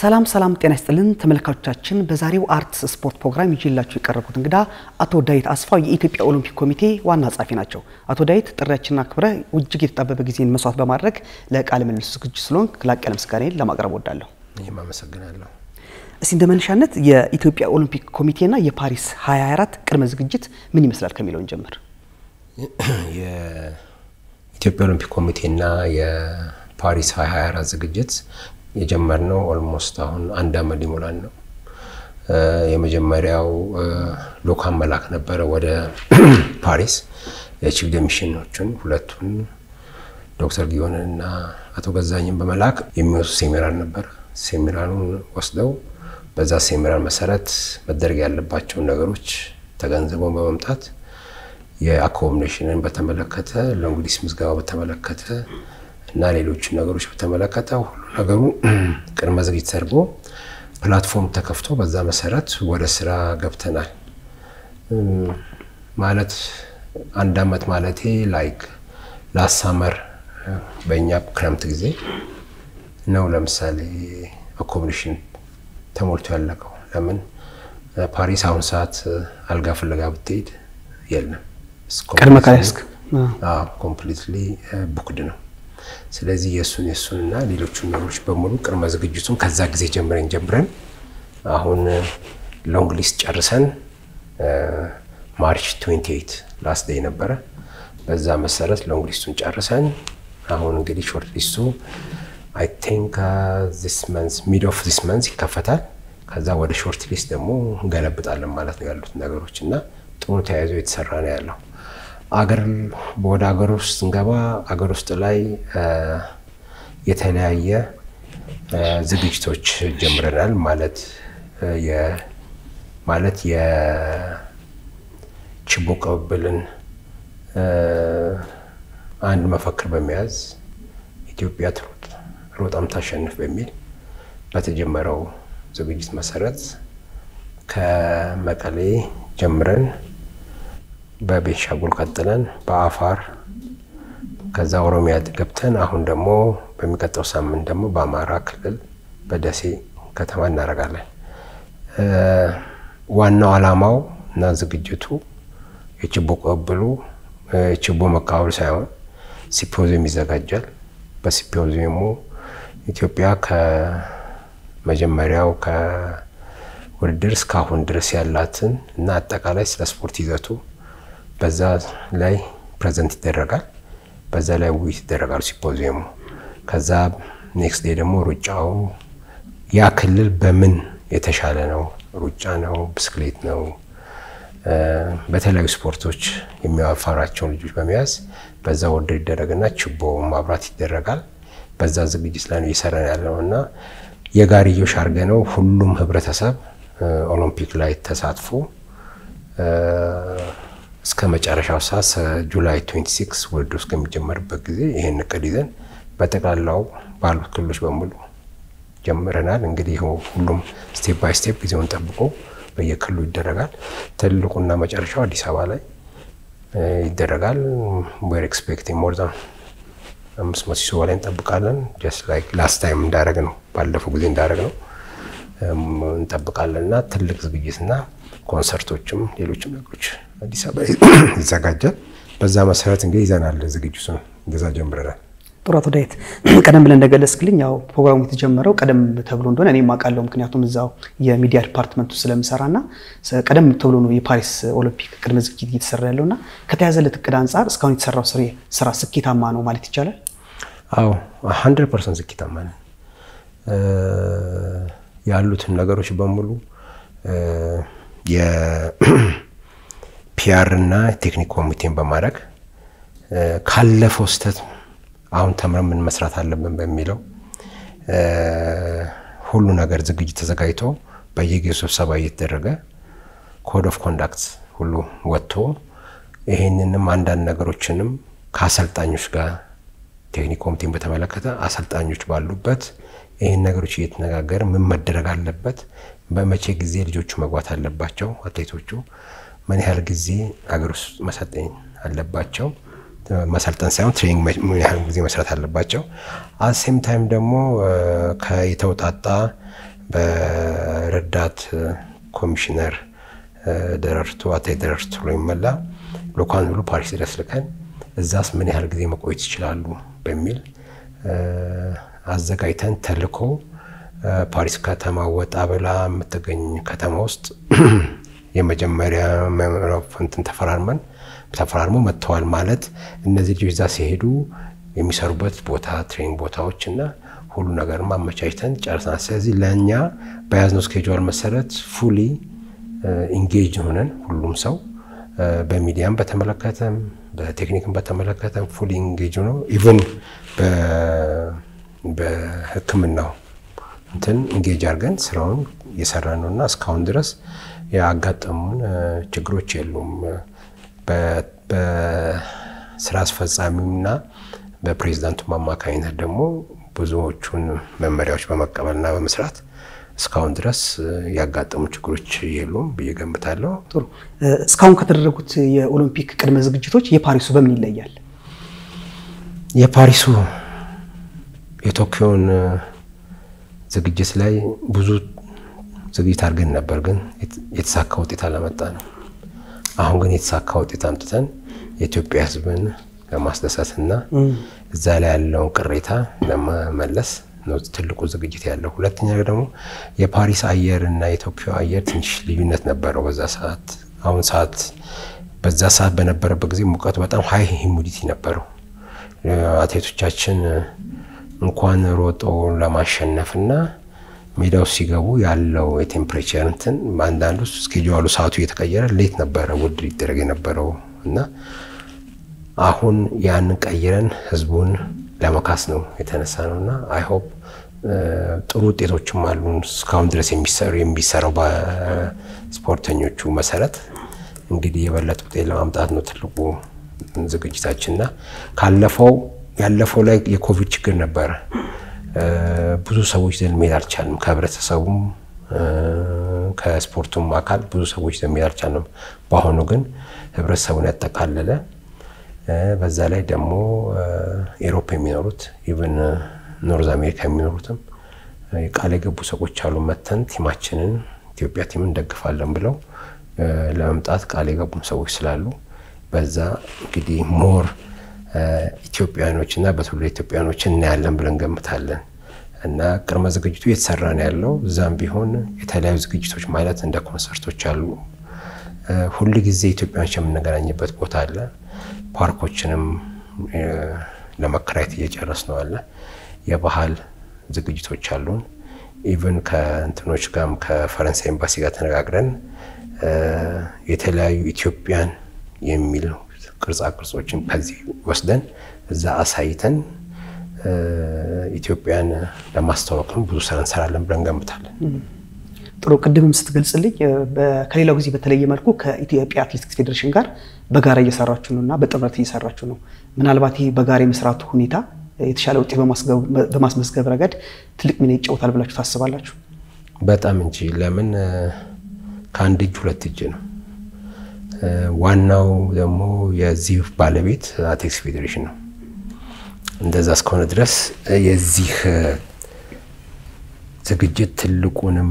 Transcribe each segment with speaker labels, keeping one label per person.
Speaker 1: ሰላም ሰላም፣ ጤና ይስጥልን ተመልካቾቻችን። በዛሬው አርትስ ስፖርት ፕሮግራም ይዤላችሁ የቀረብኩት እንግዳ አቶ ዳዊት አስፋው የኢትዮጵያ ኦሎምፒክ ኮሚቴ ዋና ጸሐፊ ናቸው። አቶ ዳዊት ጥሪያችንን አክብረህ እጅግ የተጣበበ ጊዜን መስዋዕት በማድረግ ለቃለ ምልልስ ዝግጁ ስለሆንክ ላቅ ያለ ምስጋናዬን ለማቅረብ ወዳለሁ።
Speaker 2: ይህም አመሰግናለሁ።
Speaker 1: እስቲ እንደ መነሻነት የኢትዮጵያ ኦሎምፒክ ኮሚቴና የፓሪስ 2024 ቅድመ ዝግጅት ምን ይመስላል ከሚለውን ጀምር።
Speaker 2: የኢትዮጵያ ኦሎምፒክ ኮሚቴና የፓሪስ 2024 ዝግጅት የጀመርነው ኦልሞስት አሁን አንድ አመት ሊሞላን ነው። የመጀመሪያው ልኡካን መላክ ነበረ ወደ ፓሪስ የቺፍ ደሚሽኖቹን ሁለቱን ዶክተር ጊዮንን እና አቶ ገዛኝን በመላክ የሚወስዱ ሴሚናር ነበረ። ሴሚናሩን ወስደው በዛ ሴሚናር መሰረት መደረግ ያለባቸውን ነገሮች ተገንዝበው በመምጣት የአኮሞዴሽንን በተመለከተ ለእንግሊዝ ምዝገባ በተመለከተ እና ሌሎች ነገሮች በተመለከተ ሁሉ ነገሩ ቅድመ ዝግጅት ተደርጎ ፕላትፎርም ተከፍቶ በዛ መሰረት ወደ ስራ ገብተናል። ማለት አንድ አመት ማለቴ ላይክ ላሳመር በእኛ ክረምት ጊዜ ነው። ለምሳሌ አኮሞዴሽን ተሞልቶ ያለቀው ለምን ፓሪስ አሁን ሰዓት አልጋ ፍለጋ ብትሄድ የለም፣
Speaker 1: ቅድመ ካልያዝክ
Speaker 2: ኮምፕሊትሊ ቡክድ ነው። ስለዚህ የእሱን የእሱን እና ሌሎቹን ነገሮች በሙሉ ቅድመ ዝግጅቱን ከዛ ጊዜ ጀምረን ጀምረን አሁን ሎንግ ሊስት ጨርሰን ማርች 28 ላስት ዴይ ነበረ። በዛ መሰረት ሎንግ ሊስቱን ጨርሰን አሁን እንግዲህ ሾርት ሊስቱ አይ ቲንክ ዚስ መንዝ ሚድ ኦፍ ዚስ መንዝ ይከፈታል። ከዛ ወደ ሾርት ሊስት ደግሞ እንገለብጣለን ማለት ነው ያሉት ነገሮች እና ጥሩ ተያይዞ የተሰራ ነው ያለው። አገር ወደ ሀገር ውስጥ ስንገባ አገር ውስጥ ላይ የተለያየ ዝግጅቶች ጀምረናል። ማለት ማለት የችቦ ቅብብልን አንድ መፈክር በመያዝ ኢትዮጵያ ትሩጥ ሮጣም ታሸንፍ በሚል በተጀመረው ዝግጅት መሰረት ከመቀሌ ጀምረን በቤንሻንጉል ቀጥለን በአፋር ከዛ ኦሮሚያ ገብተን አሁን ደግሞ በሚቀጥለው ሳምንት ደግሞ በአማራ ክልል በደሴ ከተማ እናደርጋለን። ዋናው ዓላማው እና ዝግጅቱ የችቦ ቅብብሉ የችቦ መቃወል ሳይሆን ሲምፖዚየም ይዘጋጃል። በሲምፖዚየሙ ኢትዮጵያ ከመጀመሪያው ከውድድር እስካሁን ድረስ ያላትን እና አጠቃላይ ስለ ስፖርት ይዘቱ በዛ ላይ ፕሬዘንት ይደረጋል። በዛ ላይ ውይይት ይደረጋል ሲምፖዚየሙ። ከዛ ኔክስት ዴይ ደግሞ ሩጫው ያ ክልል በምን የተሻለ ነው፣ ሩጫ ነው፣ ብስክሌት ነው፣ በተለያዩ ስፖርቶች የሚያፋራቸውን ልጆች በመያዝ በዛ ውድድር ይደረግና ችቦ ማብራት ይደረጋል። በዛ ዝግጅት ላይ ነው እየሰራን ያለው እና የጋርዮሽ አድርገ ነው ሁሉም ህብረተሰብ ኦሎምፒክ ላይ ተሳትፎ እስከ መጨረሻው ሰዓት ጁላይ 26 ውድድር እስከሚጀመርበት ጊዜ ይህን እቅድ ይዘን በጠቅላላው ባሉት ክልሎች በሙሉ ጀምረናል። እንግዲህ ሁሉም ስቴፕ ባይ ስቴፕ ጊዜውን ጠብቆ በየክልሉ ይደረጋል። ትልቁና መጨረሻው አዲስ አበባ ላይ ይደረጋል። ዌር ኤክስፔክቲንግ ሞር ዛን አምስት መቶ ሰው በላይ እንጠብቃለን። ጀስት ላይክ ላስት ታይም እንዳደረግ ነው ባለፈው ጊዜ እንዳደረግ ነው እንጠብቃለን እና ትልቅ ዝግጅትና ኮንሰርቶችም ሌሎችም ነገሮች አዲስ አበባ ይዘጋጃል። በዛ መሰረት እንግዲህ ይዘናል ዝግጅቱን እንደዛ ጀምረናል።
Speaker 1: ጥሩ አቶ ዳዊት ቀደም ብለን እንደገለጽክልኝ ያው ፕሮግራሙ የተጀመረው ቀደም ተብሎ እንደሆነ እኔም አውቃለሁ። ምክንያቱም እዛው የሚዲያ ዲፓርትመንቱ ስለምሰራ እና ቀደም ተብሎ ነው የፓሪስ ኦሎምፒክ ቅድመ ዝግጅት እየተሰራ ያለው እና ከተያዘለት እቅድ አንጻር እስካሁን የተሰራው ስራ ስኬታማ ነው ማለት ይቻላል?
Speaker 2: አዎ ሀንድረድ ፐርሰንት ስኬታማ ነን። ያሉትን ነገሮች በሙሉ የፒአር እና ቴክኒክ ኮሚቴን በማድረግ ካለፈው ስህተት አሁን ተምረን ምን መስራት አለብን በሚለው ሁሉ ነገር ዝግጅት ተዘጋጅቶ በየጊዜው ስብሰባ እየተደረገ ኮድ ኦፍ ኮንዳክት ሁሉ ወጥቶ ይሄንንም አንዳንድ ነገሮችንም ከአሰልጣኞች ጋር ቴክኒክ ኮሚቴን በተመለከተ አሰልጣኞች ባሉበት ይህን ነገሮች እየተነጋገር ምን መደረግ አለበት፣ በመቼ ጊዜ ልጆቹ መግባት አለባቸው፣ አትሌቶቹ ምን ያህል ጊዜ ሀገር ውስጥ መሰልጠን አለባቸው መሰልጠን ሳይሆን ትሬኒንግ ምን ያህል ጊዜ መስራት አለባቸው። አሴም ታይም ደግሞ የተውጣጣ በረዳት ኮሚሽነር ደረርቱ አቶ ደረርቱ የሚመላ ልኡካን ብሎ ፓሪስ ድረስ ልከን እዛስ ምን ያህል ጊዜ መቆየት ይችላሉ በሚል አዘጋጅተን ተልኮ ፓሪስ ከተማ ወጣ ብላ የምትገኝ ከተማ ውስጥ የመጀመሪያ እንትን ተፈራርመን ተፈራርሞ መጥተዋል ማለት እነዚህ ልጆች እዛ ሲሄዱ የሚሰሩበት ቦታ ትሬኒንግ ቦታዎች እና ሁሉ ነገር ማመቻችተን ጨርሰናል። ስለዚህ ለእኛ በያዝነው ስኬጁል መሰረት ፉሊ ኢንጌጅ ሆነን ሁሉም ሰው በሚዲያም በተመለከተም በቴክኒክም በተመለከተም ፉሊ ኢንጌጅ ሆነው ኢቨን በሕክምናው እንትን ኢንጌጅ አድርገን ስራውን እየሰራ ነው እና እስካሁን ድረስ ያጋጠሙን ችግሮች የሉም። በስራ አስፈጻሚውና በፕሬዚዳንቱ አማካኝነት ደግሞ ብዙዎቹን መመሪያዎች በመቀበልና በመስራት እስካሁን ድረስ ያጋጠሙ ችግሮች የሉም ብዬ ገምታለሁ።
Speaker 1: ጥሩ። እስካሁን ከተደረጉት የኦሎምፒክ ቅድመ ዝግጅቶች የፓሪሱ በምን ይለያል?
Speaker 2: የፓሪሱ የቶኪዮን ዝግጅት ላይ ብዙ ዝግጅት አድርገን ነበር፣ ግን የተሳካ ውጤት አላመጣ ነው። አሁን ግን የተሳካ ውጤት አምጥተን የኢትዮጵያ ሕዝብን ለማስደሰትና እዛ ላይ ያለውን ቅሬታ ለመመለስ ነው ትልቁ ዝግጅት ያለው። ሁለተኛ ደግሞ የፓሪስ አየር እና የቶኪዮ አየር ትንሽ ልዩነት ነበረው በዛ ሰዓት። አሁን ሰዓት በዛ ሰዓት በነበረበት ጊዜ ሙቀቱ በጣም ሀይ ሂሙዲቲ ነበረው። አትሌቶቻችን እንኳን ሮጦ ለማሸነፍና ሜዳው ሲገቡ ያለው የቴምፕሬቸር እንትን አንዳንዱ እስኬጁሉ ሰዓቱ እየተቀየረ ሌት ነበረ ውድድር ይደረግ የነበረው እና አሁን ያንን ቀይረን ህዝቡን ለመካስ ነው የተነሳ ነው እና አይ ሆፕ ጥሩ ውጤቶችም አሉ። እስካሁን ድረስ የሚሰሩ የሚሰራው በስፖርተኞቹ መሰረት እንግዲህ የበለጠ ውጤት ለማምጣት ነው ትልቁ ዝግጅታችንና ካለፈው ያለፈው ላይ የኮቪድ ችግር ነበረ። ብዙ ሰዎች ዘንድ መሄድ አልቻልም። ከህብረተሰቡም ከስፖርቱም አካል ብዙ ሰዎች ዘንድ መሄድ አልቻልም። በአሁኑ ግን ህብረተሰቡን ያጠቃለለ በዛ ላይ ደግሞ ኤሮፕ የሚኖሩት ኢቨን ኖርዝ አሜሪካ የሚኖሩትም ቃል የገቡ ሰዎች አሉ። መተን ቲማችንን ኢትዮጵያ ቲምን እንደግፋለን ብለው ለመምጣት ቃል የገቡም ሰዎች ስላሉ በዛ እንግዲህ ሞር ኢትዮጵያኖች እና በትውልደ ኢትዮጵያኖች እናያለን ብለን ገምታለን እና ቅድመ ዝግጅቱ እየተሰራ ነው ያለው። እዛም ቢሆን የተለያዩ ዝግጅቶች ማለት እንደ ኮንሰርቶች አሉ። ሁል ጊዜ ኢትዮጵያኖች የምንገናኝበት ቦታ አለ። ፓርኮችንም ለመከራየት እየጨረስ ነው አለ። የባህል ዝግጅቶች አሉን። ኢቨን ከእንትኖች ጋርም ከፈረንሳይ ኤምባሲ ጋር ተነጋግረን የተለያዩ ኢትዮጵያን የሚል ቅርጻ ቅርጾችን ከዚህ ወስደን እዛ አሳይተን ኢትዮጵያን ለማስተዋወቅም ብዙ ስራ እንሰራለን ብለን ገምታለን።
Speaker 1: ጥሩ። ቅድምም ስትገልጽልኝ ከሌላው ጊዜ በተለየ መልኩ ከኢትዮጵያ አትሌቲክስ ፌዴሬሽን ጋር በጋራ እየሰራችሁ ነው እና በጥምረት እየሰራችሁ ነው። ምናልባት ይህ በጋራ የመስራቱ ሁኔታ የተሻለ ውጤት በማስመዝገብ ረገድ ትልቅ ሚና ይጫወታል ብላችሁ ታስባላችሁ?
Speaker 2: በጣም እንጂ። ለምን ከአንድ እጅ ሁለት እጅ ነው። ዋናው ደግሞ የዚህ ባለቤት አትሌቲክስ ፌዴሬሽን ነው። እንደዛ እስከሆነ ድረስ የዚህ ዝግጅት ትልቁንም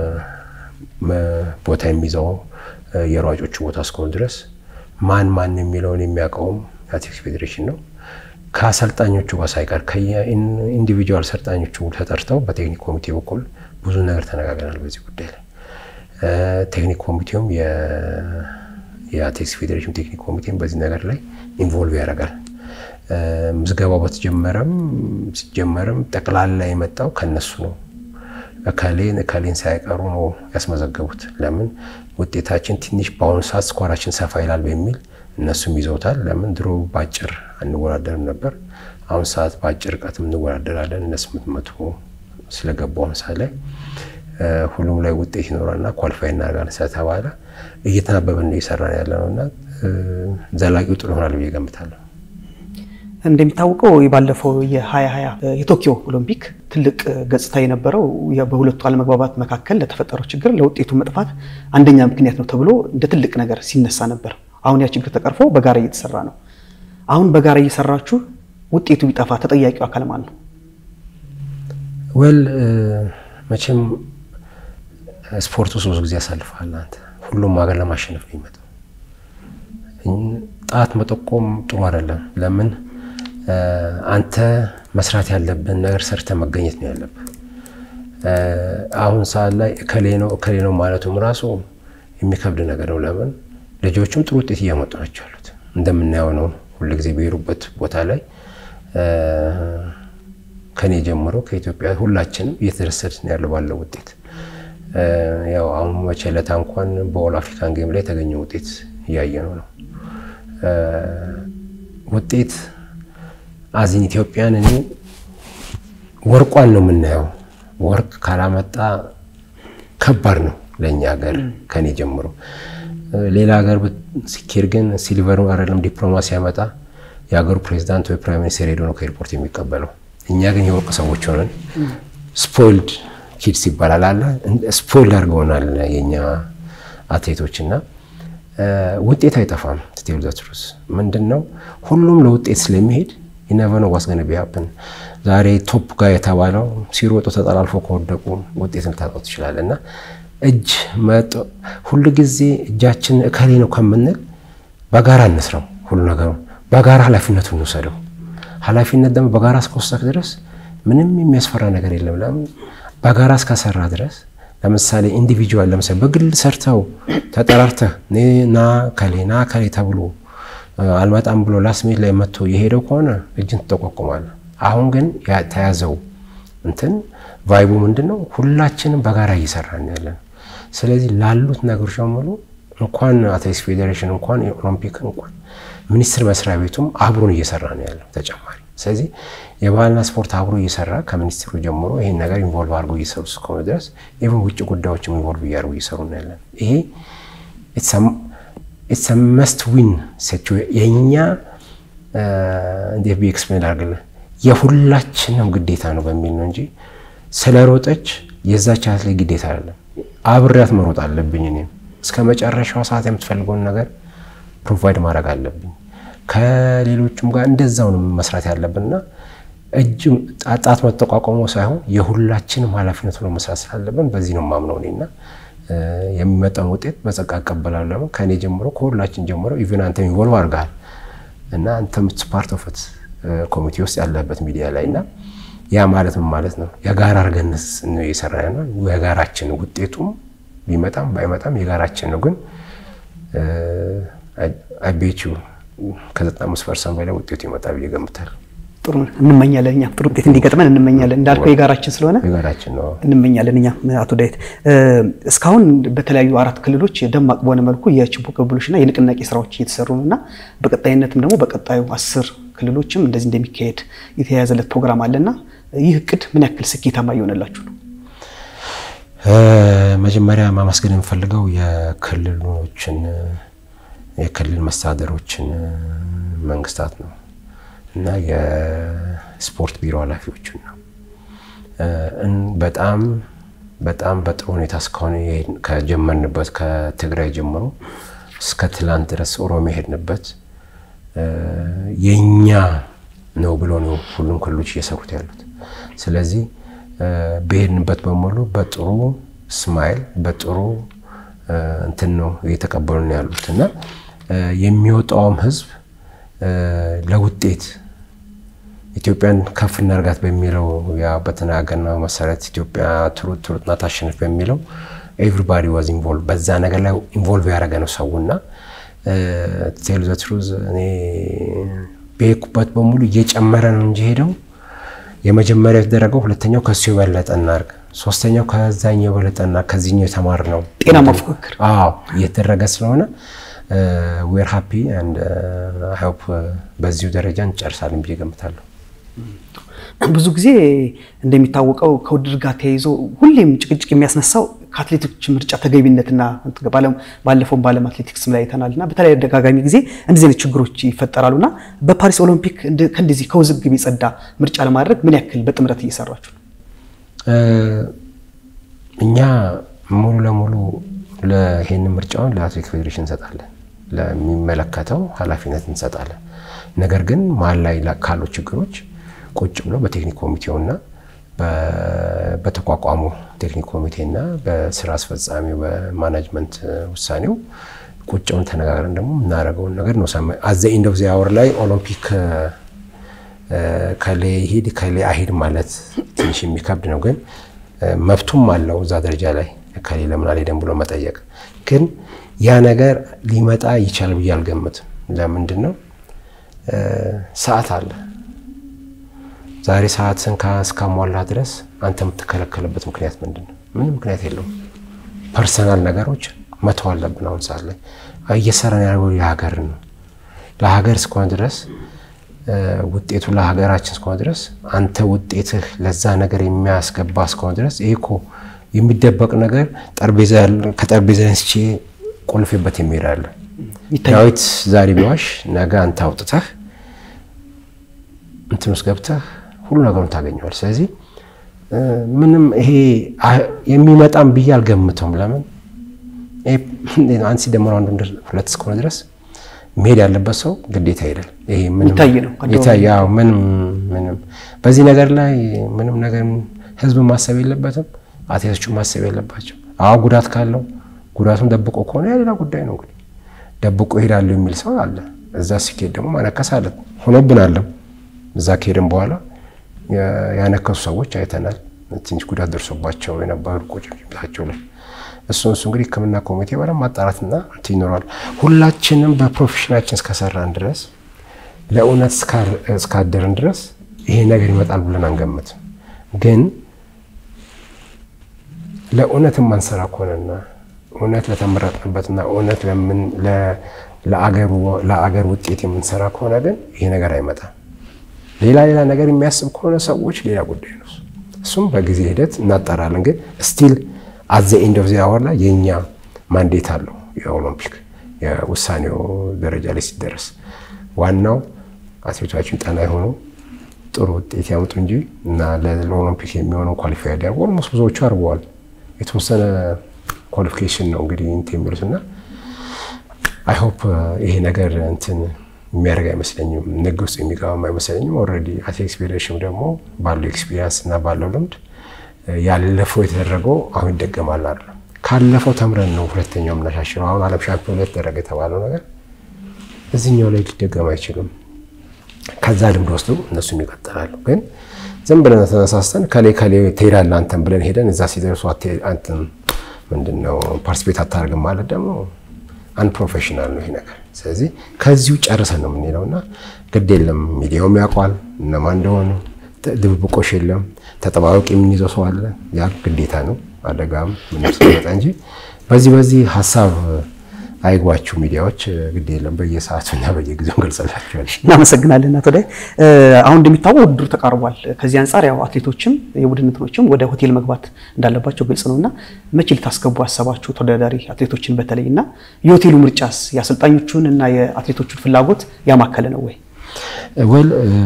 Speaker 2: ቦታ የሚይዘው የሯጮቹ ቦታ እስከሆነ ድረስ ማን ማን የሚለውን የሚያውቀውም የአትሌቲክስ ፌዴሬሽን ነው። ከአሰልጣኞቹ ጋር ሳይቀር ከኢንዲቪጁዋል አሰልጣኞቹ ተጠርተው በቴክኒክ ኮሚቴ በኩል ብዙ ነገር ተነጋግረናል በዚህ ጉዳይ ላይ። ቴክኒክ ኮሚቴውም የአትሌቲክስ ፌዴሬሽን ቴክኒክ ኮሚቴም በዚህ ነገር ላይ ኢንቮልቭ ያደርጋል። ምዝገባው በተጀመረም ሲጀመርም ጠቅላላ የመጣው ከነሱ ነው። እከሌን እከሌን ሳይቀሩ ነው ያስመዘገቡት። ለምን ውጤታችን ትንሽ በአሁኑ ሰዓት ስኳራችን ሰፋ ይላል በሚል እነሱም ይዘውታል። ለምን ድሮ በአጭር አንወዳደርም ነበር። አሁን ሰዓት በአጭር ርቀትም እንወዳደራለን። እነ ስምንት መቶ ስለገቡ አሁን ሰዓት ላይ ሁሉም ላይ ውጤት ይኖራልና ኳሊፋይ እናደርጋለን ስለተባለ እየተናበብን ነው እየሰራን ያለ ነው እና ዘላቂው ጥሩ ይሆናል ብዬ ገምታለሁ።
Speaker 1: እንደሚታወቀው ባለፈው የ2020 የቶኪዮ ኦሎምፒክ ትልቅ ገጽታ የነበረው በሁለቱ አለመግባባት መካከል ለተፈጠረው ችግር ለውጤቱ መጥፋት አንደኛ ምክንያት ነው ተብሎ እንደ ትልቅ ነገር ሲነሳ ነበር። አሁን ያ ችግር ተቀርፎ በጋራ እየተሰራ ነው። አሁን በጋራ እየሰራችሁ ውጤቱ ቢጠፋ ተጠያቂው አካል ማን ነው?
Speaker 2: ወል መቼም ስፖርት ውስጥ ብዙ ጊዜ ያሳልፋል። አንተ ሁሉም ሀገር ለማሸነፍ ነው የሚመጣው። ጣት መጠቆም ጥሩ አይደለም። ለምን አንተ መስራት ያለብን ነገር ሰርተ መገኘት ነው ያለብህ። አሁን ሰዓት ላይ እከሌ ነው እከሌ ነው ማለቱም ራሱ የሚከብድ ነገር ነው። ለምን ልጆቹም ጥሩ ውጤት እያመጡ ናቸው ያሉት እንደምናየው ነው። ሁልጊዜ በሄዱበት ቦታ ላይ ከኔ ጀምሮ ከኢትዮጵያ ሁላችንም እየተደሰትን ያለው ባለው ውጤት ያው አሁን መቼ ዕለት እንኳን በኦል አፍሪካን ጌም ላይ የተገኘ ውጤት እያየ ነው ነው ውጤት አዚን ኢትዮጵያን እኔ ወርቋን ነው የምናየው። ወርቅ ካላመጣ ከባድ ነው ለእኛ ሀገር ከኔ ጀምሮ። ሌላ ሀገር ሲኬድ ግን ሲልቨር አይደለም ዲፕሎማሲ ያመጣ የሀገሩ ፕሬዚዳንት ወይ ፕራይም ሚኒስቴር ሄዶ ነው ከኤርፖርት የሚቀበለው። እኛ ግን የወርቅ ሰዎች ሆነን ስፖይልድ ኪድስ ይባላል አለ ስፖይልድ አድርገውናል የኛ አትሌቶች እና ውጤት አይጠፋም። ስቴል ዘትሩስ ምንድን ነው ሁሉም ለውጤት ስለሚሄድ ይነቨነ ዋስገነ ቢያብን ዛሬ ቶፕ ጋር የተባለው ሲሮጡ ተጠላልፎ ከወደቁ ውጤት ልታጣው ትችላለ እና እጅ መጦ ሁሉ ጊዜ እጃችን እከሌ ነው ከምንል በጋራ እንስራው። ሁሉ ነገሩ በጋራ ኃላፊነቱን እንውሰደው። ኃላፊነት ደግሞ በጋራ እስከወሰድክ ድረስ ምንም የሚያስፈራ ነገር የለም። ለምን በጋራ እስከሰራ ድረስ ለምሳሌ ኢንዲቪጁዋል ለምሳሌ በግል ሰርተው ተጠራርተህ ና ከሌ ና ከሌ ተብሎ አልመጣም ብሎ ላስሜት ላይ መጥቶ የሄደው ከሆነ እጅን ትጠቋቁማለህ። አሁን ግን ተያዘው እንትን ቫይቡ ምንድን ነው? ሁላችንም በጋራ እየሰራን ያለን። ስለዚህ ላሉት ነገሮች በሙሉ እንኳን አትሌቲክስ ፌዴሬሽን እንኳን የኦሎምፒክ እንኳን ሚኒስቴር መስሪያ ቤቱም አብሮን እየሰራ ነው ያለው ተጨማሪ። ስለዚህ የባህልና ስፖርት አብሮ እየሰራ ከሚኒስትሩ ጀምሮ ይህን ነገር ኢንቮልቭ አድርጎ እየሰሩ እስከሆነ ድረስ ኢቨን ውጭ ጉዳዮችም ኢንቮልቭ እያደርጉ እየሰሩ ነው ያለን። ይሄ ኢትስ መስት ዊን የእኛ እንዴት ብዬ ኤክስፕሌን አድርግልህ የሁላችንም ግዴታ ነው በሚል ነው እንጂ ስለሮጠች የዛች አትሌት ግዴታ አይደለም። አብሬያት መሮጥ አለብኝ። እኔም እስከ መጨረሻው ሰዓት የምትፈልገውን ነገር ፕሮቫይድ ማድረግ አለብኝ። ከሌሎቹም ጋር እንደዛው ነው መስራት ያለብንና እጅ ጣት መጠቋቋሞ ሳይሆን የሁላችንም ኃላፊነት ሆኖ መስራት ስላለብን በዚህ ነው የማምነው እኔና የሚመጣውን ውጤት በጸጋ እቀበላለሁ። ለምን ከእኔ ጀምሮ ከሁላችን ጀምሮ ኢቨን አንተ ኢንቮልቭ አድርገሃል እና አንተም ፓርት ኦፍ ኮሚቴ ውስጥ ያለበት ሚዲያ ላይ እና ያ ማለት ምን ማለት ነው? የጋራ አድርገንስ ነው የሰራ ነው። የጋራችን ውጤቱም ቢመጣም ባይመጣም የጋራችን ነው። ግን አቤቹ ከዘጠና አምስት ፐርሰንት በላይ ውጤቱ ይመጣል ብዬ እገምታለሁ።
Speaker 1: ጥሩ እንመኛለን። እኛ ጥሩ ውጤት እንዲገጥመን እንመኛለን። እንዳልከው የጋራችን ስለሆነ
Speaker 2: የጋራችን ነው
Speaker 1: እንመኛለን። እኛ አቶ ዳዊት እስካሁን በተለያዩ አራት ክልሎች ደማቅ በሆነ መልኩ የችቦ ቅብብሎችና የንቅናቄ ስራዎች እየተሰሩ ነው እና በቀጣይነትም ደግሞ በቀጣዩ አስር ክልሎችም እንደዚህ እንደሚካሄድ የተያያዘለት ፕሮግራም አለና ይህ እቅድ ምን ያክል ስኬታማ እየሆነላችሁ ነው?
Speaker 2: መጀመሪያ ማመስገን የምፈልገው የክልሎችን የክልል መስተዳደሮችን መንግስታት ነው እና የስፖርት ቢሮ ኃላፊዎችን ነው። በጣም በጣም በጥሩ ሁኔታ እስካሁን ከጀመርንበት ከትግራይ ጀምሮ እስከ ትላንት ድረስ ኦሮሚያ ሄድንበት የኛ ነው ብሎ ነው ሁሉም ክልሎች እየሰሩት ያሉት። ስለዚህ በሄድንበት በሙሉ በጥሩ ስማይል በጥሩ እንትን ነው እየተቀበሉ ነው ያሉት እና የሚወጣውም ህዝብ ለውጤት ኢትዮጵያን ከፍ እናርጋት በሚለው ያ በተናገርነው መሰረት ኢትዮጵያ ትሩጥ ትሩጥና ታሸንፍ በሚለው ኤቭሪባዲ ዋዝ ኢንቮልቭ በዛ ነገር ላይ ኢንቮልቭ ያደረገ ነው ሰውና ቴል ዘ ትሩዝ እኔ በሄድኩበት በሙሉ እየጨመረ ነው እንጂ ሄደው የመጀመሪያው የተደረገው ሁለተኛው ከሱ የበለጠ እናርግ፣ ሶስተኛው ከዛኛው የበለጠና ከዚህኛው የተማር ነው
Speaker 1: ጤናማ ፉክክር
Speaker 2: አዎ እየተደረገ ስለሆነ ዌር ሃፒ አንድ ሆፕ በዚሁ ደረጃ እንጨርሳለን ብዬ ገምታለሁ።
Speaker 1: ብዙ ጊዜ እንደሚታወቀው ከውድድር ጋር ተያይዞ ሁሌም ጭቅጭቅ የሚያስነሳው ከአትሌቶች ምርጫ ተገቢነትና ባለፈው በዓለም አትሌቲክስ ላይ አይተናል እና በተለያየ አደጋጋሚ ጊዜ እንደዚህ አይነት ችግሮች ይፈጠራሉ እና በፓሪስ ኦሎምፒክ ከእንደዚህ ከውዝግብ የጸዳ ምርጫ ለማድረግ ምን ያክል በጥምረት እየሰራችሁ ነው?
Speaker 2: እኛ ሙሉ ለሙሉ ይህን ምርጫውን ለአትሌቲክ ፌዴሬሽን እንሰጣለን፣ ለሚመለከተው ኃላፊነት እንሰጣለን። ነገር ግን መሀል ላይ ካሉ ችግሮች ቁጭ ብሎ በቴክኒክ ኮሚቴውና በተቋቋሙ ቴክኒክ ኮሚቴና በስራ አስፈጻሚው በማናጅመንት ውሳኔው ቁጭውን ተነጋግረን ደግሞ የምናደርገውን ነገር ነው። አዘ ኢንድ ኦፍ ዚ አወር ላይ ኦሎምፒክ ከሌ ይሂድ ከሌ አይሂድ ማለት ትንሽ የሚከብድ ነው፣ ግን መብቱም አለው እዛ ደረጃ ላይ ከሌ ለምን አልሄደም ብሎ መጠየቅ። ግን ያ ነገር ሊመጣ ይቻላል ብዬ አልገምትም። ለምንድን ነው ሰዓት አለ። ዛሬ ሰዓትን እስካሟላ ድረስ አንተ የምትከለከልበት ምክንያት ምንድን ነው? ምንም ምክንያት የለውም። ፐርሰናል ነገሮች መተው አለብን። አሁን ሰዓት ላይ እየሰራን ያለው የሀገር ነው። ለሀገር እስከሆነ ድረስ ውጤቱ ለሀገራችን እስከሆነ ድረስ አንተ ውጤትህ ለዛ ነገር የሚያስገባ እስከሆነ ድረስ ይሄ እኮ የሚደበቅ ነገር ከጠረጴዛ አንስቼ ቆልፌበት የሚሄድ አለ። ዳዊት ዛሬ ቢዋሽ ነገ አንተ አውጥተህ እንትን ውስጥ ገብተህ ሁሉ ነገሩን ታገኘዋል። ስለዚህ ምንም ይሄ የሚመጣም ብዬ አልገምተውም። ለምን አንድ ሲደመር አንድ ሁለት እስከሆነ ድረስ መሄድ ያለበት ሰው ግዴታ ይሄዳል። ይሄ ምንም ምንም በዚህ ነገር ላይ ምንም ነገር ህዝብ ማሰብ የለበትም። አትሌቶቹ ማሰብ የለባቸው። አዎ ጉዳት ካለው ጉዳቱን ደብቆ ከሆነ ያ ሌላ ጉዳይ ነው። እንግዲህ ደብቆ ይሄዳለሁ የሚል ሰው አለ። እዛ ሲኬድ ደግሞ ማነከስ አለ ሆኖብናለም። እዛ ከሄድን በኋላ ያነከሱ ሰዎች አይተናል። ትንሽ ጉዳት ደርሶባቸው የነበሩ ቁጭምጭሚታቸው ላይ እሱ እሱ እንግዲህ ሕክምና ኮሚቴ በደንብ ማጣራትና እንትን ይኖረዋል። ሁላችንም በፕሮፌሽናችን እስከሰራን ድረስ ለእውነት እስካደርን ድረስ ይሄ ነገር ይመጣል ብለን አንገምትም። ግን ለእውነት የማንሰራ ከሆነና እውነት ለተመረጥንበትና እውነት ለአገር ውጤት የምንሰራ ከሆነ ግን ይሄ ነገር አይመጣም። ሌላ ሌላ ነገር የሚያስብ ከሆነ ሰዎች ሌላ ጉዳይ ነው። እሱም በጊዜ ሂደት እናጠራለን። ግን ስቲል አዘ ኤንድ ኦፍ ዚ አወር ላይ የእኛ ማንዴት አለው የኦሎምፒክ የውሳኔው ደረጃ ላይ ሲደረስ ዋናው አትሌቶቻችን ጠና የሆኑ ጥሩ ውጤት ያመጡ እንጂ እና ለኦሎምፒክ የሚሆነው ኳሊፋይ ያደርጉ ኦልሞስት ብዙዎቹ አድርገዋል። የተወሰነ ኳሊፊኬሽን ነው እንግዲህ እንትን የሚሉት እና አይ ሆፕ ይሄ ነገር እንትን የሚያደርግ አይመስለኝም። ንግድ ውስጥ የሚገባም አይመስለኝም። ኦልሬዲ አትሌቲክስ ፌዴሬሽን ደግሞ ባለው ኤክስፒሪየንስ እና ባለው ልምድ ያለፈው የተደረገው አሁን ይደገማል አይደለም። ካለፈው ተምረን ነው ሁለተኛው የምናሻሽለው። አሁን ዓለም ሻምፒዮን ላይ ተደረገ የተባለው ነገር እዚህኛው ላይ ሊደገም አይችልም። ከዛ ልምድ ወስዶ እነሱም ይቀጥላሉ። ግን ዝም ብለን ተነሳስተን ከሌ ከሌ ትሄዳለህ አንተን ብለን ሄደን እዛ ሲደርሱ አንተን ምንድነው ፓርቲስፔት አታደርግም ማለት ደግሞ አንፕሮፌሽናል ነው ይሄ ነገር። ስለዚህ ከዚሁ ጨርሰን ነው የምንሄደው እና ግድ የለም ሚዲያውም ያውቋል እነማን እንደሆኑ፣ ድብብቆሽ የለም። ተጠባባቂ የምንይዘው ሰው አለ። ያ ግዴታ ነው አደጋም ምንም ስለመጣ እንጂ በዚህ በዚህ ሀሳብ አይግባችሁ ሚዲያዎች፣ ግድ የለም በየሰዓቱና በየጊዜው እንገልጸላቸዋል።
Speaker 1: እናመሰግናለን አቶ ዳይ። አሁን እንደሚታወቅ ውድድሩ ተቃርቧል። ከዚህ አንጻር ያው አትሌቶችም የቡድን እንትኖችም ወደ ሆቴል መግባት እንዳለባቸው ግልጽ ነው እና መቼ ልታስገቡ አሰባችሁ ተወዳዳሪ አትሌቶችን በተለይ እና የሆቴሉ ምርጫስ የአሰልጣኞቹን እና የአትሌቶቹን ፍላጎት ያማከለ ነው ወይ?
Speaker 2: ወል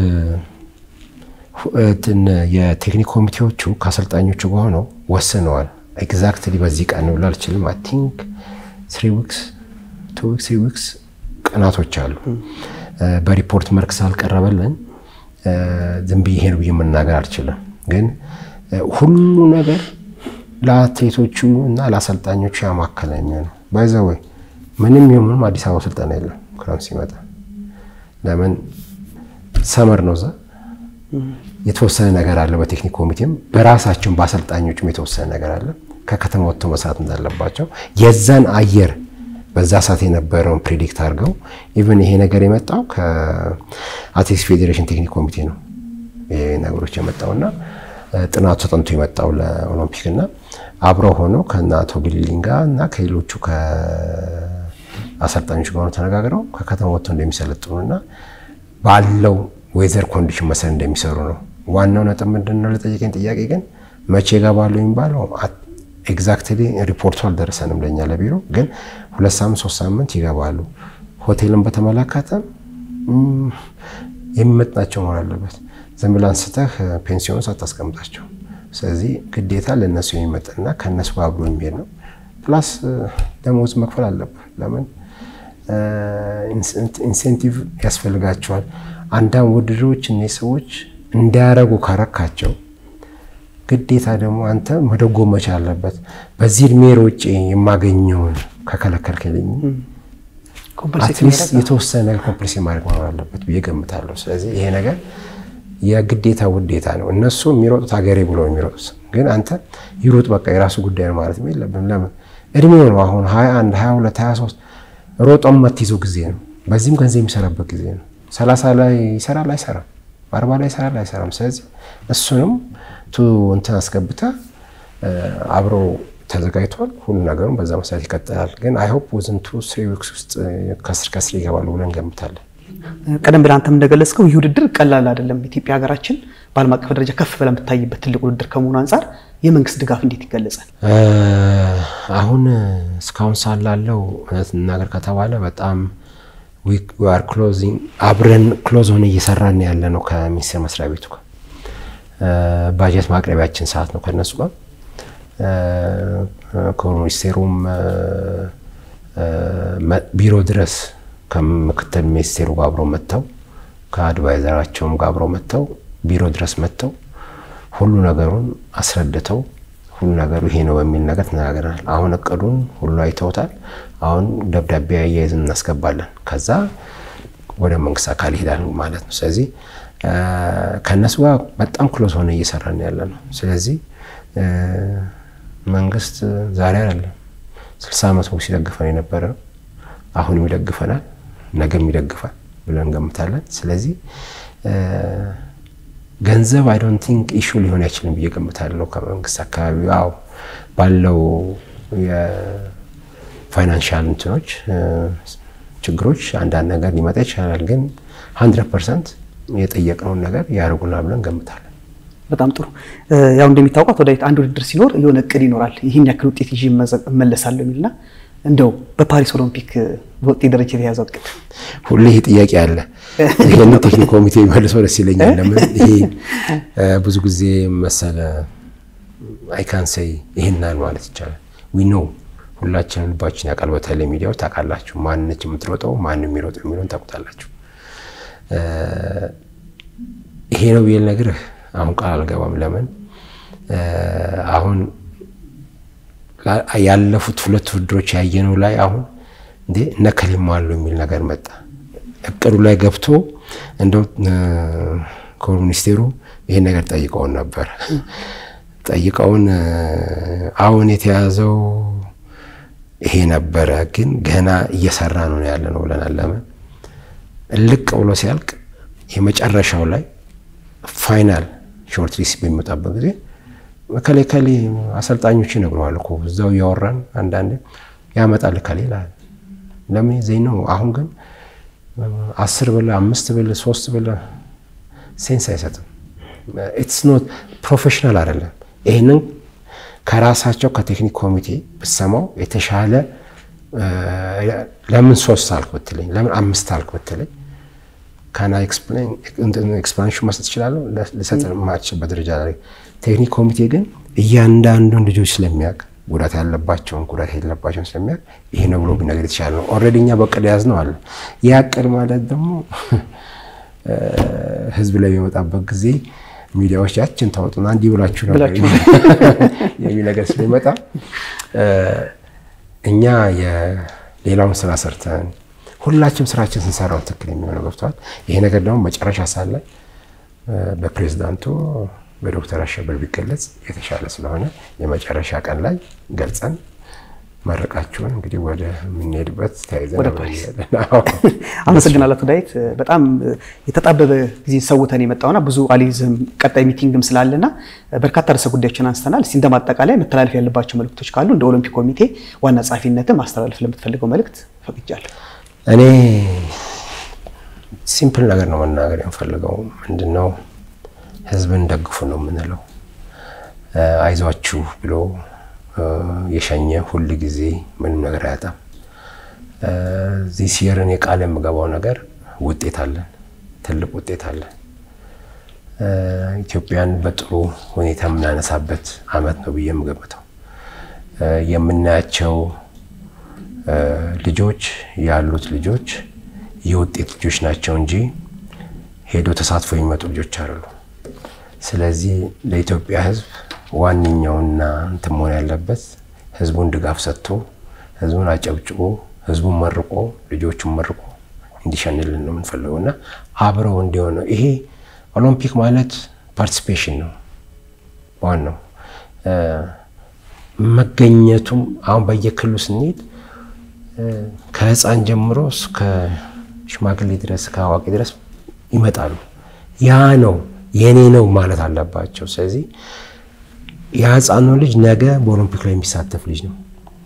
Speaker 2: የቴክኒክ ኮሚቴዎቹ ከአሰልጣኞቹ ጋር ሆነው ወስነዋል። ኤግዛክትሊ በዚህ ቀን ነው ልል አልችልም። አይ ቲንክ ስሪ ዊክስ ቱ ዊክስ ስሪ ዊክስ ቀናቶች አሉ። በሪፖርት መልክ ስላልቀረበልን ዝም ብዬ ይሄን ብዬ መናገር አልችልም። ግን ሁሉ ነገር ለአትሌቶቹ እና ለአሰልጣኞቹ ያማከለ የሚሆነው ባይዘ ወይ ምንም ይሁን አዲስ አበባ ስልጠና የለም ክረምት ሲመጣ። ለምን ሰመር ነው እዛ የተወሰነ ነገር አለ። በቴክኒክ ኮሚቴም በራሳቸውን በአሰልጣኞቹም የተወሰነ ነገር አለ። ከከተማ ወጥተው መስራት እንዳለባቸው የዛን አየር በዛ ሰዓት የነበረውን ፕሬዲክት አድርገው ኢቨን ይሄ ነገር የመጣው ከአትሌቲክስ ፌዴሬሽን ቴክኒክ ኮሚቴ ነው ይሄ ነገሮች የመጣውና ጥናቱ ተጠንቶ የመጣው ለኦሎምፒክ እና አብረው ሆነው ከእነ አቶ ቢሊሊን ጋር እና ከሌሎቹ ከአሰልጣኞች ጋር ተነጋግረው ከከተማ ወጥተው እንደሚሰለጥኑና ባለው ዌዘር ኮንዲሽን መሰረት እንደሚሰሩ ነው። ዋናው ነጥብ ምንድን ነው? ለጠየቀኝ ጥያቄ ግን መቼ ይገባሉ የሚባለው ኤግዛክትሊ ሪፖርቱ አልደረሰንም ለእኛ ለቢሮ ግን ሁለት ሳምንት ሶስት ሳምንት ይገባሉ። ሆቴልን በተመለከተ የሚመጥናቸው መሆን አለበት። ዝም ብለህ አንስተህ ፔንሲዮን ሳታስቀምጣቸው። ስለዚህ ግዴታ ለእነሱ የሚመጥንና ከእነሱ ጋር አብሮ የሚሄድ ነው። ፕላስ ደሞዝ መክፈል አለብህ። ለምን ኢንሴንቲቭ ያስፈልጋቸዋል። አንዳንድ ውድድሮች እነዚህ ሰዎች እንዳያረጉ ካረካቸው ግዴታ ደግሞ አንተ መደጎም መቻል አለበት። በዚህ እድሜ ሮጬ የማገኘውን ከከለከልክልኝ አትሊስት የተወሰነ ነገር ኮምፕሌስ ማድረግ መኖር አለበት ብዬ ገምታለሁ። ስለዚህ ይሄ ነገር የግዴታ ውዴታ ነው። እነሱ የሚሮጡት ሀገሬ ብሎ የሚሮጡት ግን አንተ ይሩጥ በቃ የራሱ ጉዳይ ነው ማለት የለብን። ለምን እድሜው ነው አሁን 21 22 23 ሮጦም የማትይዘው ጊዜ ነው። በዚህም ገንዘብ የሚሰራበት ጊዜ ነው። ሰላሳ ላይ ይሰራል አይሰራም፣ አርባ ላይ ይሰራል አይሰራም። ስለዚህ እሱንም ቱ እንትን አስገብታ አብሮ ተዘጋጅቷል። ሁሉ ነገሩም በዛ መሰረት ይቀጥላል። ግን አይ ሆፕ ወዝን ቱ ስሪ ዊክስ ውስጥ ከስር ከስር ይገባሉ ብለን እንገምታለን።
Speaker 1: ቀደም ብለህ አንተም እንደገለጽከው ይህ ውድድር ቀላል አይደለም። ኢትዮጵያ ሀገራችን በዓለም አቀፍ ደረጃ ከፍ ብላ የምታይበት ትልቅ ውድድር ከመሆኑ አንጻር የመንግስት ድጋፍ እንዴት ይገለጻል?
Speaker 2: አሁን እስካሁን ሳላለው እውነት እናገር ከተባለ በጣም ዊአር ክሎዚንግ አብረን ክሎዝ ሆነ እየሰራን ያለ ነው ከሚኒስቴር መስሪያ ቤቱ ጋር ባጀት ማቅረቢያችን ሰዓት ነው ከነሱ ጋር ከሚኒስቴሩም ቢሮ ድረስ ከምክትል ሚኒስቴሩ ጋር አብረው መጥተው ከአድቫይዘራቸውም ጋር አብረው መጥተው ቢሮ ድረስ መጥተው ሁሉ ነገሩን አስረድተው ሁሉ ነገሩ ይሄ ነው በሚል ነገር ተነጋግረናል። አሁን እቅዱን ሁሉ አይተውታል። አሁን ደብዳቤ አያይዝን እናስገባለን። ከዛ ወደ መንግስት አካል ይሄዳል ማለት ነው። ስለዚህ ከእነሱ ጋር በጣም ክሎዝ ሆነ እየሰራን ያለ ነው። ስለዚህ መንግስት ዛሬ አይደለም ስልሳ ዓመት ሙሉ ሲደግፈን የነበረ ነው። አሁንም ይደግፈናል፣ ነገም ይደግፋል ብለን እንገምታለን። ስለዚህ ገንዘብ አይ ዶንት ቲንክ ኢሹ ሊሆን አይችልም ብዬ ገምታለሁ። ከመንግስት አካባቢ አዎ ባለው የፋይናንሻል እንትኖች ችግሮች አንዳንድ ነገር ሊመጣ ይችላል። ግን ሀንድረድ ፐርሰንት የጠየቅነውን ነገር ያደርጉናል ብለን እንገምታለን።
Speaker 1: በጣም ጥሩ። ያው እንደሚታወቋት ወደ አንድ ውድድር ሲኖር የሆነ እቅድ ይኖራል። ይህን ያክል ውጤት ይዤ እመለሳለሁ የሚልና እንደው በፓሪስ ኦሎምፒክ በውጤት ደረጃ የተያዘው እቅድ
Speaker 2: ሁሌ ይሄ ጥያቄ አለ። ይህን ቴክኒክ ኮሚቴ መልሰው ደስ ይለኛል። ለምን ይሄ ብዙ ጊዜ መሰለ አይካንሰይ ይህናል ማለት ይቻላል። ዊ ኖ ሁላችንም ልባችን ያውቃል። በተለይ ሚዲያዎች ታውቃላችሁ፣ ማንነች የምትሮጠው ማን የሚሮጠው የሚለውን ታውቁታላችሁ። ይሄ ነው ብዬ ልነግርህ አሁን ቃል አልገባም። ለምን አሁን ያለፉት ሁለት ውድድሮች ያየነው ላይ አሁን እንዴ እነከሊማ አሉ የሚል ነገር መጣ። እቅዱ ላይ ገብቶ እንደው ክቡር ሚኒስቴሩ ይሄን ነገር ጠይቀውን ነበር። ጠይቀውን አሁን የተያዘው ይሄ ነበረ፣ ግን ገና እየሰራ ነው ያለ ነው ብለናል። ለምን እልቅ ብሎ ሲያልቅ የመጨረሻው ላይ ፋይናል ሾርት ሊስት በሚወጣበት ጊዜ ከሌ ከሌ አሰልጣኞች ይነግረዋል እኮ እዛው እያወራን አንዳንዴ ያመጣል ከሌ ይላል። ለምን ዜና ነው። አሁን ግን አስር ብለህ አምስት ብለህ ሶስት ብለህ ሴንስ አይሰጥም። ኢትስ ኖት ፕሮፌሽናል አይደለም። ይህንን ከራሳቸው ከቴክኒክ ኮሚቴ ብሰማው የተሻለ ለምን ሶስት አልክ ብትለኝ፣ ለምን አምስት አልክ ብትለኝ ካና ኤክስፕላኔሽን መስጠት እችላለሁ። ልሰጥ የማልችልበት ደረጃ ላይ ቴክኒክ ኮሚቴ ግን እያንዳንዱን ልጆች ስለሚያውቅ ጉዳት ያለባቸውን ጉዳት የሌለባቸውን ስለሚያውቅ ይሄ ነው ብሎ ቢነገር የተሻለ ነው። ኦልሬዲ እኛ በቅድ ያዝ ነው አለ። ያ ቅድ ማለት ደግሞ ህዝብ ላይ የሚመጣበት ጊዜ ሚዲያዎች ያችን ታወጡና እንዲህ ብላችሁ ነበር የሚል ነገር ስለሚመጣ እኛ የሌላውን ስራ ሰርተን ሁላችንም ስራችን ስንሰራው ትክክል የሚሆነው ገብቷል። ይሄ ነገር ደግሞ መጨረሻ ሳለ በፕሬዝዳንቱ በዶክተር አሸበር ቢገለጽ የተሻለ ስለሆነ የመጨረሻ ቀን ላይ ገልጸን መረቃችሁን እንግዲህ ወደ የምንሄድበት ተያይዘን
Speaker 1: ወደ ፓሪስ አመሰግናለሁ። ዳዊት በጣም የተጣበበ ጊዜ ሰውተን የመጣውና ብዙ አሊዝም ቀጣይ ሚቲንግም ስላለና በርካታ ርዕሰ ጉዳዮችን አንስተናል። እስኪ እንደማጠቃላይ መተላለፍ ያለባቸው መልእክቶች ካሉ እንደ ኦሎምፒክ ኮሚቴ ዋና ጸሐፊነትም ማስተላለፍ ለምትፈልገው መልእክት ፈቅጃለሁ።
Speaker 2: እኔ ሲምፕል ነገር ነው መናገር የምፈልገው ምንድን ነው ህዝብን ደግፉ ነው የምንለው። አይዟችሁ ብሎ የሸኘ ሁል ጊዜ ምንም ነገር አያጣም። ዚህ ሲየርን የቃል የምገባው ነገር ውጤት አለን፣ ትልቅ ውጤት አለን። ኢትዮጵያን በጥሩ ሁኔታ የምናነሳበት አመት ነው ብዬ የምገምተው የምናያቸው ልጆች ያሉት ልጆች የውጤት ልጆች ናቸው እንጂ ሄዶ ተሳትፎ የሚመጡ ልጆች አይደሉም። ስለዚህ ለኢትዮጵያ ህዝብ ዋነኛውና እንትን መሆን ያለበት ህዝቡን ድጋፍ ሰጥቶ ህዝቡን አጨብጭቦ ህዝቡን መርቆ ልጆቹን መርቆ እንዲሸንልን ነው የምንፈልገው እና አብረው እንዲሆን ነው። ይሄ ኦሎምፒክ ማለት ፓርቲሲፔሽን ነው ዋናው መገኘቱም አሁን በየክልሉ ስንሄድ ከህፃን ጀምሮ እስከ ሽማግሌ ድረስ ከአዋቂ ድረስ ይመጣሉ። ያ ነው የኔ ነው ማለት አለባቸው። ስለዚህ የህፃኑ ልጅ ነገ በኦሎምፒክ ላይ የሚሳተፍ ልጅ ነው።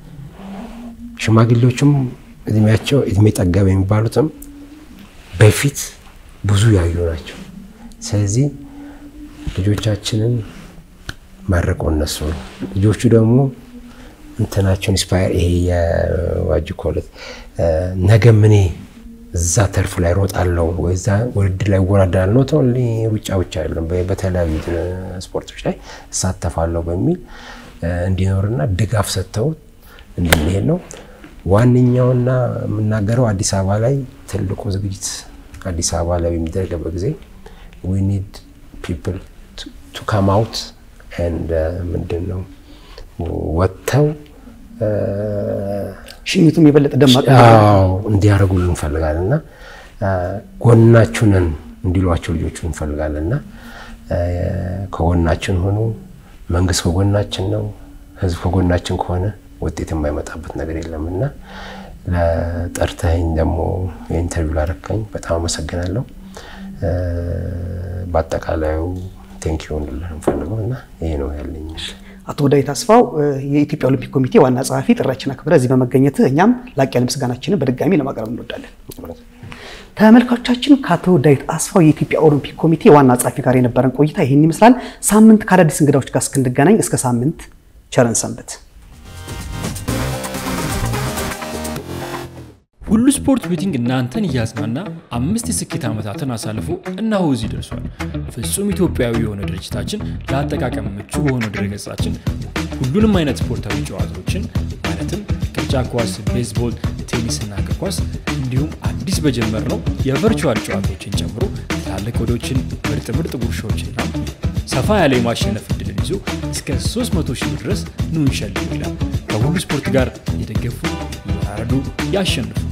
Speaker 2: ሽማግሌዎቹም እድሜያቸው እድሜ ጠገብ የሚባሉትም በፊት ብዙ ያዩ ናቸው። ስለዚህ ልጆቻችንን መርቆ እነሱ ነው ልጆቹ ደግሞ እንትናቸውን ኢንስፓየር ይሄ የዋጅ ኮለት ነገ ምኔ እዛ ተርፍ ላይ ሮጣለው ወይ እዛ ውድድር ላይ እወዳደራለሁ ነው ተው ሩጫ ብቻ አይደለም፣ በተለያዩ ስፖርቶች ላይ እሳተፋለሁ በሚል እንዲኖርና ድጋፍ ሰጥተው እንድንሄድ ነው። ዋነኛውና የምናገረው አዲስ አበባ ላይ ትልቁ ዝግጅት አዲስ አበባ ላይ በሚደረገበት ጊዜ ዊ ኒድ ፒፕል ቱ ካም አውት ኤንድ ምንድን ነው ወጥተው
Speaker 1: ሽኝቱም የበለጠ ደማቅ
Speaker 2: እንዲያደርጉልን እንፈልጋለን እና ጎናችሁንን እንዲሏቸው ልጆቹ እንፈልጋለን እና ከጎናችን ሆኑ። መንግስት ከጎናችን ነው። ህዝብ ከጎናችን ከሆነ ውጤት የማይመጣበት ነገር የለም እና ለጠርተኸኝ ደግሞ የኢንተርቪው ላረከኝ በጣም አመሰግናለሁ። በአጠቃላዩ ቴንኪዩ እንድልህ እንፈልገው እና ይሄ ነው ያለኝ።
Speaker 1: አቶ ዳዊት አስፋው የኢትዮጵያ ኦሎምፒክ ኮሚቴ ዋና ጸሐፊ፣ ጥሪያችን አክብረህ እዚህ በመገኘት እኛም ላቅ ያለ ምስጋናችንን በድጋሚ ለማቅረብ እንወዳለን። ተመልካቾቻችን ከአቶ ዳዊት አስፋው የኢትዮጵያ ኦሎምፒክ ኮሚቴ ዋና ጸሐፊ ጋር የነበረን ቆይታ ይህን ይመስላል። ሳምንት ከአዳዲስ እንግዳዎች ጋር እስክንገናኝ እስከ ሳምንት ቸረን ሰንበት።
Speaker 3: ሁሉ ስፖርት ቤቲንግ እናንተን እያዝናና አምስት የስኬት ዓመታትን አሳልፎ እነሆ እዚህ ደርሷል። ፍጹም ኢትዮጵያዊ የሆነ ድርጅታችን ለአጠቃቀም ምቹ በሆነው ድረገጻችን ሁሉንም አይነት ስፖርታዊ ጨዋታዎችን ማለትም ቅርጫ ኳስ፣ ቤዝቦል፣ ቴኒስና እግር ኳስ እንዲሁም አዲስ በጀመርነው የቨርቹዋል ጨዋታዎችን ጨምሮ ትላልቅ ወዶችን፣ ምርጥ ምርጥ ጉርሻዎችና ሰፋ ያለ የማሸነፍ እድልን ይዞ እስከ 300 ሺህ ድረስ ኑ እንሸልም ይላል። ከሁሉ ስፖርት ጋር የደገፉ ይወራረዱ፣ ያሸንፉ።